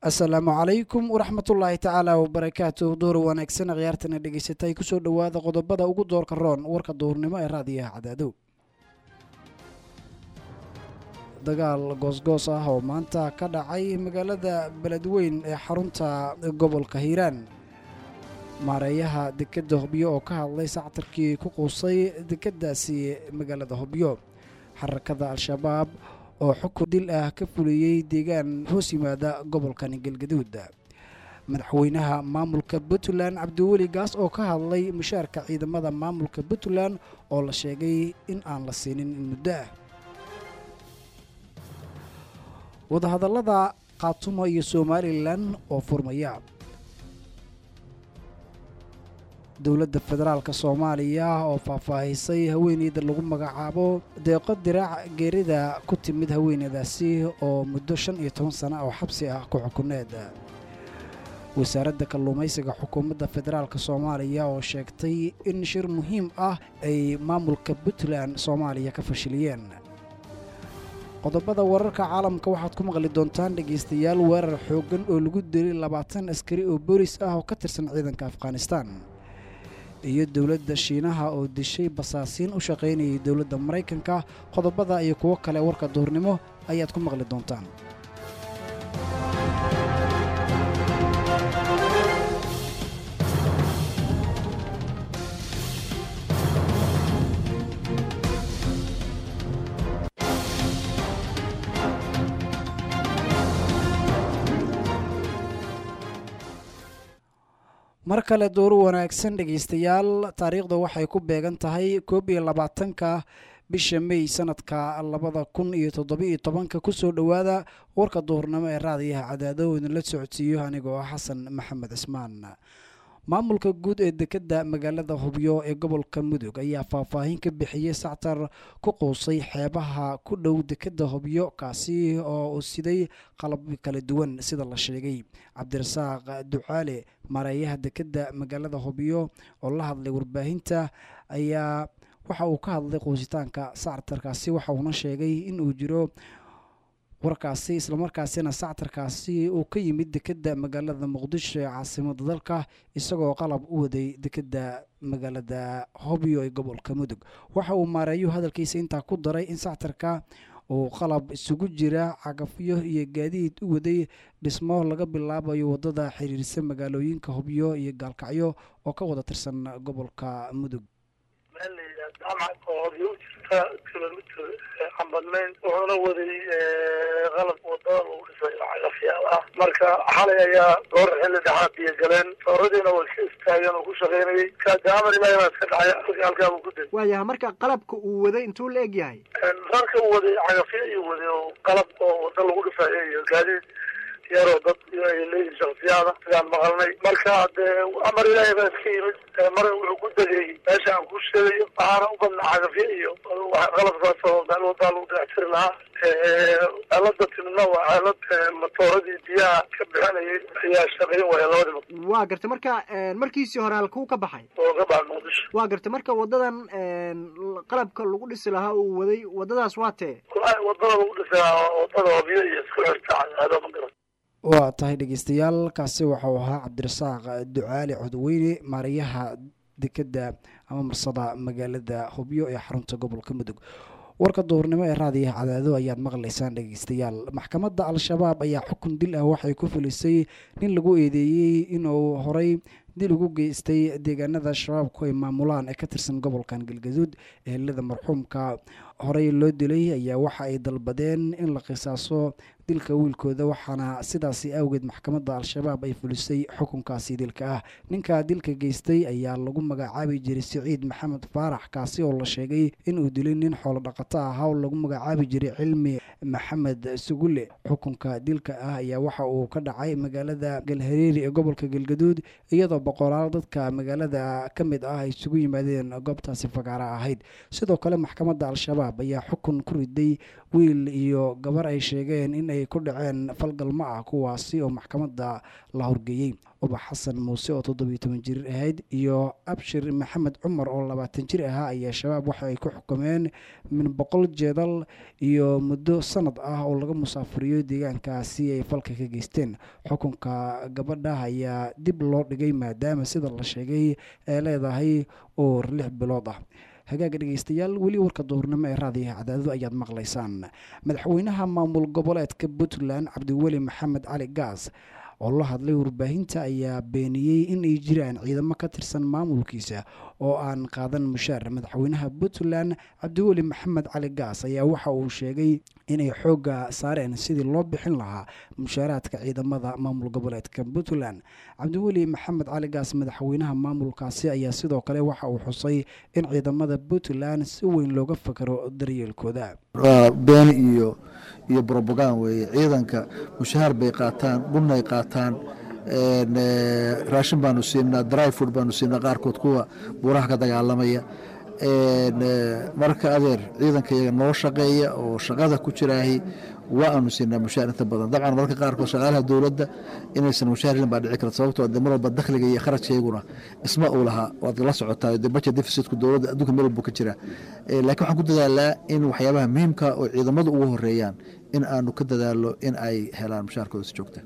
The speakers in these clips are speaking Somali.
asalaamu calaykum waraxmatullaahi tacaala wabarakaatu duhur wanaagsan khiyaartana dhegeysatay kusoo dhowaada qodobada ugu doorka roon warka duhurnimo ee raadiyaha cadaadow dagaal goosgoos ah oo maanta ka dhacay magaalada beledweyn ee xarunta gobolka hiiraan maareeyaha dekedda hobyo oo ka hadlay sactarkii ku quusay dekeddaasi magaalada hobyo xarakada al-shabaab oo xukun dil ah ka fuliyey deegaan hoos yimaada gobolkani galgaduud madaxweynaha maamulka puntland cabdiweli gaas oo ka hadlay mushaarka ciidamada maamulka puntland oo la sheegay in aan la siinin in muddo ah wadahadallada khaatumo iyo somalilan oo furmaya dowladda federaalka soomaaliya oo faahfaahisay haweeneyda lagu magacaabo deeqo diraac geerida ku timid haweeneydaasi oo muddo shan iyo toban sano oo xabsi ah ku xukuneed wasaaradda kalluumaysiga xukuumadda federaalk soomaaliya oo sheegtay in shir muhiim ah ay maamulka puntland soomaaliya ka fashiliyeen qodobada wararka caalamka waxaad ku maqli doontaan dhegaystayaal weerar xooggan oo lagu dilay labaatan askari oo boolis ah oo ka tirsan ciidanka afghanistan iyo dowladda shiinaha oo dishay basaasiin u shaqaynayay dowladda maraykanka qodobada iyo kuwo kale warka duhurnimo ayaad ku maqli doontaan mar kale dooru wanaagsan dhegaystayaal taariikhda waxay ku beegan tahay koob iyo labaatanka bisha mey sanadka labada kun iyo toddobiiyo tobanka kusoo dhowaada warka duhurnimo ee raadiyaha cadaado idinla socodsiiyo anigoo ah xasan maxamed cismaan maamulka guud ee dekedda magaalada hubyo ee gobolka mudug ayaa faahfaahin ka bixiyey sactar ku quusay xeebaha ku dhow dekedda hubyo kaasi oo siday qalab kala duwan sida la sheegay cabdirasaaq ducaale maareeyaha dekedda magaalada hubyo oo la hadlay warbaahinta ayaa waxa uu ka hadlay quusitaanka sactarkaasi waxa uuna sheegay in uu jiro warkaasi islamarkaasina sactarkaasi uu ka yimid dekedda magaalada muqdisho ee caasimada dalka isagoo qalab u waday dekedda magaalada hobyo ee gobolka mudug waxa uu maareeyu hadalkiisa intaa ku daray in sactarka uu qalab isugu jira cagafyo iyo gaadiid u waday dhismo laga bilaabayo wadada xiriirsa magaalooyinka hobyo iyo gaalkacyo oo ka wada tirsan gobolka mudug kilomitr aan badnayn wuxuuna waday qalab wadada lagu dhisay cagafyaal ah marka xalay ayaa goor xilli dhexaa biyo galeen sooradiina way ka istaageen oo ku shaqaynayay kaadaamar ilaahi baa iska dhacay halkaa buu ku degay waayaha marka qalabka uu waday intuu la eg yahay rarka uu waday cagafyo iyo waday oo qalab oo wada lagu dhisayo iyo gaadiid yaroo dad ay leeyihin shaksiyaada sidaan maqalnay marka dee amar ilaahay baa iska yimid mar wuxuu ku degay meesha aan ku sheegayo waxaana u badnaa cagafyo iyo qalabkaas oo meel wadaa lagu dayactiri lahaa aalada timidna waa aalad matooradii biyaha ka bixinayay ayaa shaqayn waaya labadiba waa garta marka markiisii hore halkuu ka baxay oo ka baxa muqdisho waa garta marka wadadan qalabka lagu dhisi lahaa uu waday wadadaas waa tee wadada lagu dhisi lahaa wadada hobyo iyo isku xirta cadaado ma garan waa tahay dhegeystayaal kaasi waxau ahaa cabdirasaaq ducaali codweyne maarayaha dekedda ama marsada magaalada hubyo ee xarunta gobolka mudug warka duhurnimo ee raadiyaha cadaado ayaad maqlaysaan dhegeystayaal maxkamadda al-shabaab ayaa xukun dil ah waxay ku filisay nin lagu eedeeyey inuu horay dil ugu geystay deegaanada shabaabku ay maamulaan ee ka tirsan gobolkan galgaduud ehelada marxuumka horey loo dilay ayaa waxa ay dalbadeen in la qisaaso dilka wiilkooda waxaana sidaasi awgeed maxkamadda al-shabaab ay fulisay xukunkaasi dilka ah ninka dilka geystay ayaa lagu magacaabi jiray siciid maxamed faarax kaasi oo la sheegay inuu dilay nin xoolo dhaqato ah hawl lagu magacaabi jiray cilmi maxamed sugulle xukunka dilka ah ayaa waxa uu ka dhacay magaalada galhareeri ee gobolka galgaduud iyadoo boqolaal dadka magaalada ka mid ah ay isugu yimaadeen goobtaasi fagaara ahayd sidoo kale maxkamadda al-shabaab ayaa xukun ku riday wiil iyo gabar ay sheegeen in ay ku dhaceen falgalmo ah kuwaasi oo maxkamadda la horgeeyey ubax xasan muuse oo toddobiyo toban jir ahayd iyo abshir maxamed cumar oo labaatan jir ahaa ayaa shabaab waxa ay ku xukumeen min boqol jeedal iyo muddo sanad ah oo laga musaafuriyo deegaankaasi ay falka ka geysteen xukunka gabadha ayaa dib loo dhigay maadaama sida la sheegay ay leedahay uur lix bilood ah hagaaga dhegeystayaal weli warka duhurnimo ee raadiyaha cadaadadu ayaad maqlaysaan madaxweynaha maamul goboleedka puntland cabdiweli maxamed cali gaas oo la hadlay warbaahinta ayaa beeniyey in ay jiraan ciidamo ka tirsan maamulkiisa oo aan qaadan mushaar madaxweynaha puntland cabdiweli maxamed cali gaas ayaa waxa uu sheegay inay xoogga saareen sidii loo bixin lahaa mushaaraadka ciidamada maamul goboleedka puntland cabdiweli maxamed cali gaas madaxweynaha maamulkaasi ayaa sidoo kale waxa uu xusay in ciidamada puntland si weyn looga fakaro daryeelkooda waa been iyo iyo brobogan weeye ciidanka mushahaar bay qaataan dhunay qaataan raashin baanu siinaa dry food baanu siinaa qaarkood kuwa buuraha ka dagaalamaya marka adeer ciidanka iyaga noo shaqeeya oo shaqada ku jiraahi waa aanu siinaa mushaar inta badan dabcan marka qaarkood shaqaalaha dowladda inaysan mushaar helin baa dhici karta sababtoo de mar walba dakhliga iyo kharajkayguna isma uu lahaa waad la socotaa de budget deficitku dowladda adduunka meel walbu ka jira laakiin waxaan ku dadaalaa in waxyaabaha muhiimka oo ciidamadu ugu horeeyaan in aanu ka dadaalo in ay helaan mushaarkooda si joogta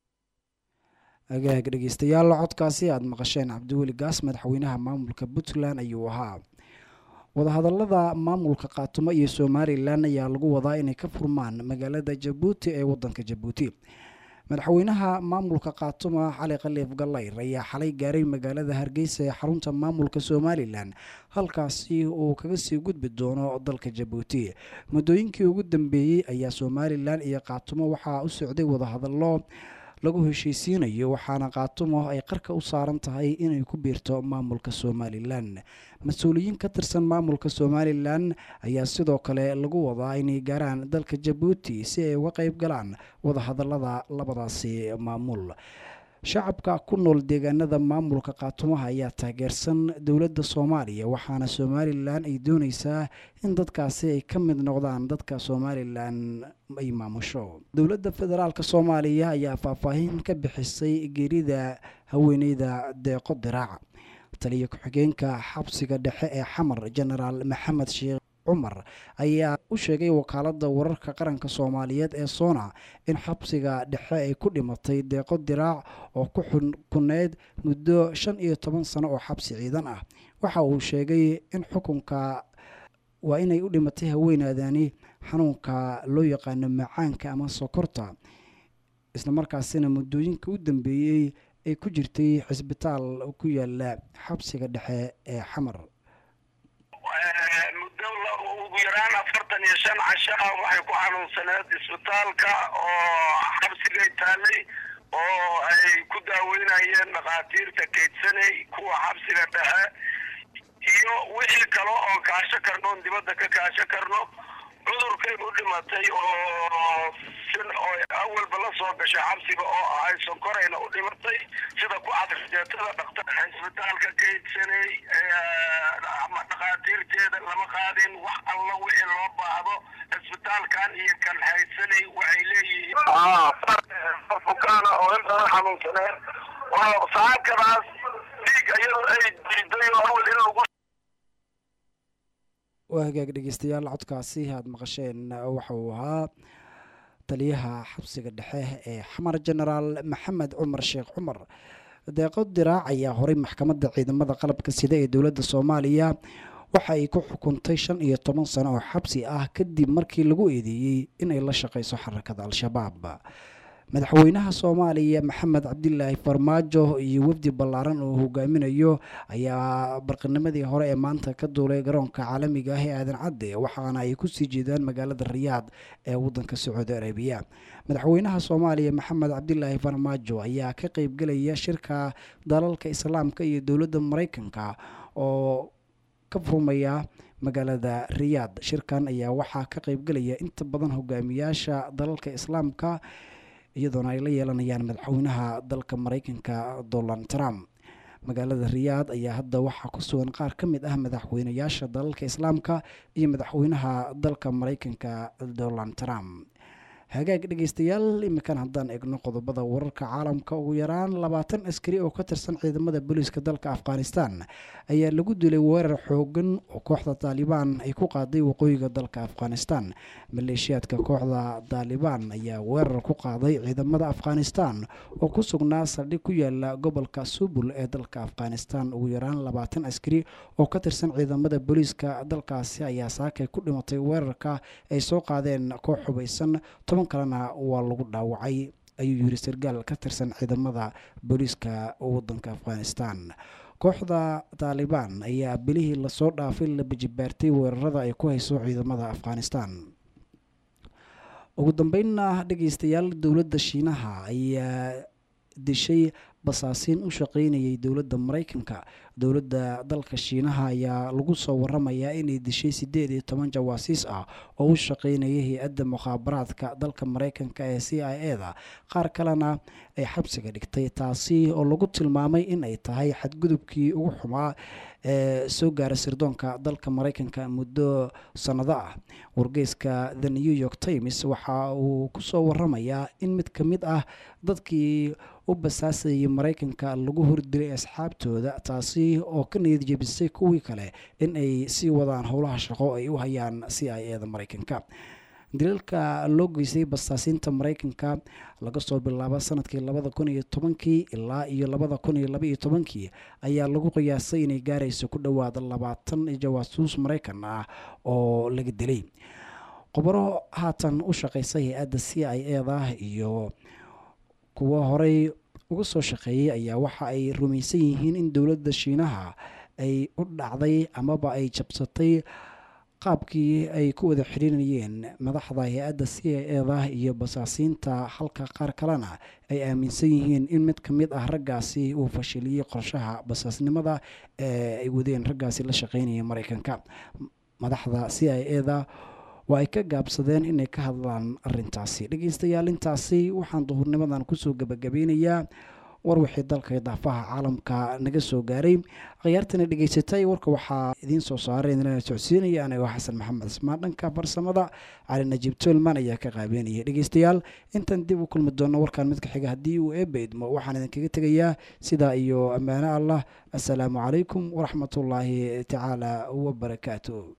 agaag dhegeystayaal codkaasi aada maqasheen cabdiweli gaas madaxweynaha maamulka puntland ayuu ahaa wadahadalada maamulka khaatumo iyo somalilan ayaa lagu wadaa inay ka furmaan magaalada jabuuti ee wadanka jabuuti madaxweynaha maamulka khaatumo cali khaliif gallayr ayaa xalay gaaray magaalada hargeysa ee xarunta maamulka somalilan halkaasi uu kaga sii gudbi doono dalka jabuuti muddooyinkii ugu dambeeyey ayaa somalilan iyo khaatumo waxaa u socday wadahadallo lagu heshiisiinayo waxaana khaatumo ay qarka u saaran tahay inay ku biirto maamulka somalilan mas-uuliyiin ka tirsan maamulka somalilan ayaa sidoo kale lagu wadaa inay gaaraan dalka jabuuti si ay uga qeyb galaan wadahadalada labadaasi maamul shacabka ku nool deegaanada maamulka khaatumaha ayaa taageersan dowladda soomaaliya waxaana somalilan ay dooneysaa in dadkaasi ay ka mid noqdaan dadka somalilan ay maamusho dowladda federaalk soomaaliya ayaa faahfaahin ka bixisay geerida haweeneyda deeqo diraac taliya ku-xigeenka xabsiga dhexe ee xamar genaraal maxamed sheekh cumar ayaa u sheegay wakaalada wararka qaranka soomaaliyeed ee soona in xabsiga dhexe ay ku dhimatay deeqo diraac oo ku xukuneyd muddo shan iyo toban sano oo xabsi ciidan ah waxa uu sheegay in xukunka waa inay u dhimatay haweenaadani xanuunka loo yaqaano macaanka ama sokorta islamarkaasina muddooyinka u dambeeyey ay ku jirtay xisbitaal ku yaala xabsiga dhexe ee xamar muddo ugu yaraan afartan iyo shan casho ah waxay ku xanuunsaneed isbitaalka oo xabsigay taalay oo ay ku daaweynayeen dhakhaatiirta kaydsanay kuwa xabsiga dhexe iyo wixii kale oon kaasho karno oon dibadda ka kaasho karno cudurkay u dhimatay oo oo awalba la soo gashay xabsiga oo ahay sonkorayna u dhimatay sida ku cadrijeetada dhaktar isbitaalka kaydsanay dhakhaatiirteeda lama qaadin wax alla wixii loo baahdo isbitaalkan iyo kan haysanay waxay leeyihiin fukaana oo intana xanuunsaneen saakadaas dhiig iyadoo ay diiday oo awal in lagu waa hagaag dhegeystayaal codkaasi aada maqasheen waxa uu ahaa taliyaha xabsiga dhexe ee xamar genaraal maxamed cumar sheekh cumar deeqo diraac ayaa horay maxkamadda ciidamada qalabka sida ee dowladda soomaaliya waxa ay ku xukuntay shan iyo toban sano oo xabsi ah kadib markii lagu eedeeyey inay la shaqeyso xarakada al-shabaab madaxweynaha soomaaliya maxamed cabdilaahi farmaajo iyo wafdi ballaaran oo hogaaminayo ayaa barqinimadii hore ee maanta ka duulay garoonka caalamiga ah ee aadan cadde waxaana ay kusii jeedaan magaalada riyaad ee wadanka sacuudi arabiya madaxweynaha soomaaliya maxamed cabdilaahi farmaajo ayaa ka qeybgelaya shirka dalalka islaamka iyo dowladda mareykanka oo ka furmaya magaalada riyaad shirkan ayaa waxaa ka qeybgelaya inta badan hogaamiyaasha dalalka islaamka iyadoona ay la yeelanayaan madaxweynaha dalka mareykanka donald trump magaalada riyaad ayaa hadda waxaa ku sugan qaar ka mid ah madaxweynayaasha dalalka islaamka iyo madaxweynaha dalka mareykanka donald trump hagaag dhegeystayaal iminkan haddaan eegno qodobada wararka caalamka ugu yaraan labaatan askari oo ka tirsan ciidamada booliiska dalka afghanistan ayaa lagu dilay weerar xoogan oo kooxda taalibaan ay ku qaaday waqooyiga dalka afghanistan maleeshiyaadka kooxda taalibaan ayaa weerar ku qaaday ciidamada afghanistan oo ku sugnaa saldhig ku yaala gobolka subul ee dalka afghanistan ugu yaraan labaatan askari oo ka tirsan ciidamada booliiska dalkaasi ayaa saakay ku dhimatay weerarka ay soo qaadeen koox xubaysan toban kalena waa lagu dhaawacay ayuu yiri sargaal ka tirsan ciidamada booliiska wadanka afghanistan kooxda taalibaan ayaa bilihii lasoo dhaafay la bajibaartay weerarada ay ku hayso ciidamada afghanistan ugu dambeynna dhegeystayaal dowladda shiinaha ayaa dishay basaasiin u shaqeynayay dowladda maraykanka dowladda dalka shiinaha ayaa lagu soo waramayaa inay dishay siddeed iyo toban jawaasiis ah oo u shaqeynaya hay-adda mukhaabaraadka dalka maraykanka ee c i e da qaar kalena ay xabsiga dhigtay taasi oo lagu tilmaamay in ay tahay xadgudubkii ugu xumaa ee soo gaara sirdoonka dalka maraykanka muddo sannado ah wargeyska the new york times waxa uu kusoo waramayaa in mid ka mid ah dadkii u basaasayay maraykanka lagu hordilay asxaabtooda taasi oo ka niyad jebisay kuwii kale in ay sii wadaan howlaha shaqo ay u hayaan c i e da maraykanka dilalka loo geystay basaasiinta maraykanka laga soo bilaabo sanadkii labada kun iyo tobankii ilaa iyo labada kun iyo laba iyo tobankii ayaa lagu qiyaasay inay gaarayso ku dhowaada labaatan jawaasuus maraykan ah oo laga dilay khubaro haatan u shaqeysa hay-adda c i e da iyo kuwo horey uga soo shaqeeyey ayaa waxa ay rumaysan yihiin in dowladda shiinaha ay u dhacday amaba ay jabsatay qaabkii ay ku wada xiriirinayeen madaxda hay-adda c i e da iyo basaasiinta halka qaar kalena ay aaminsan yihiin in mid ka mid ah raggaasi uu fashiliyey qorshaha basaasnimada ee ay wadeen raggaasi la shaqeynaya maraykanka madaxda c i e da waa ay ka gaabsadeen inay ka hadlaan arintaasi dhegeystayaal intaasi waxaan duhurnimadan kusoo gebagabeynayaa war wixii dalka daafaha caalamka naga soo gaaray khiyaartana dhegeysatay warka waxaa idiin soo saaray idinlana socodsiinaya anigoo xasan maxamed ismaan dhanka farsamada cali najiib tolman ayaa ka qaabeynaya dhegeystayaal intaan dib u kulmi doono warkaan midka xiga haddii uu eeba idmo waxaan idinkaga tegayaa sidaa iyo ammaano allah assalaamu calaykum waraxmatullaahi tacaala wabarakaatu